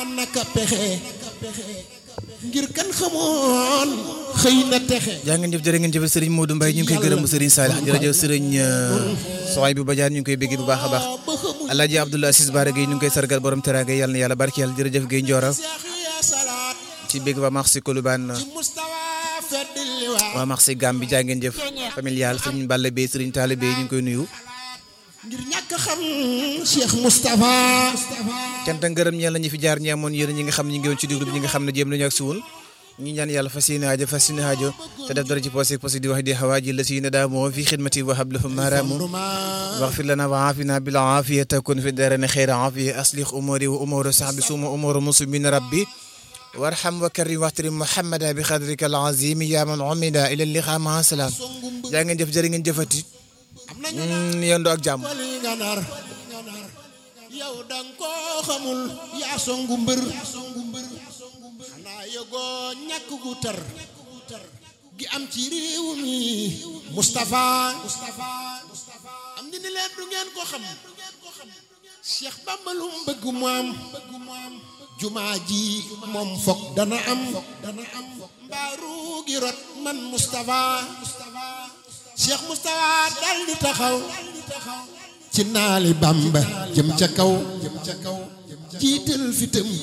naka pexe ngir kan xamoon xëy na texe jaa ngeen jëf jërë ngeen jëf Serigne Modou Mbaye ñu ngi koy gërëm Serigne Salih jërëjëf Serigne Soxay bu Badiane ñu ngi koy bégg bu baax a baax ba xamul Alaaji Abdoulaye Assis Bara Gueye ñu ngi koy sargal borom teraanga yàlla na yàlla barkeel jërëjëf Gueye Ndiora seex ya salaat ci bégg ba marché Colobane ci mustawa feddil waa waa marché Gambi jaa ngeen jëf familial Serigne Balla Bey Serigne Talla Bey ñu ngi koy nuyu ngir ñàkk xam Cheikh Moustapha cant ak ngërëm ñeel na ñi fi jaar ñi amoon yéen ñi nga xam ne ñu ngi woon ci déglu bi ñi nga xam ne jéem nañu ak suwul ñi ñaan yàlla fas yéene aajo fas yéene aajo te def dara ci posé posé di wax di xawaaji la si ne daa moo fi xidmati wa hablahum maaraamu واغفر لنا وعافنا بالعافية تكون في الدارين خير عافية أصلح أموري وأمور صحبي سوم أمور مسلمين ربي وارحم وكرم واحترم محمدا بقدرك العظيم يا من عمد إلى اللقاء مع السلام jaa ngeen jëf jërë ngeen jëfati am nañu yendoo ak jàmm wali nga nar yow danga koo xamul yaa songu mbër xanaa yëgoo ñàkk gu tar gi am ci réew mi Moustapha am ni ni leen du ngeen ko xam Cheikh Bamba lu mu bëgg mu am jumaa ji moom fokk dana am mbaaru gi rot man Moustapha Cheikh Moustapha dal di taxaw ci naali Bamba jëm ca kaw jiital fitam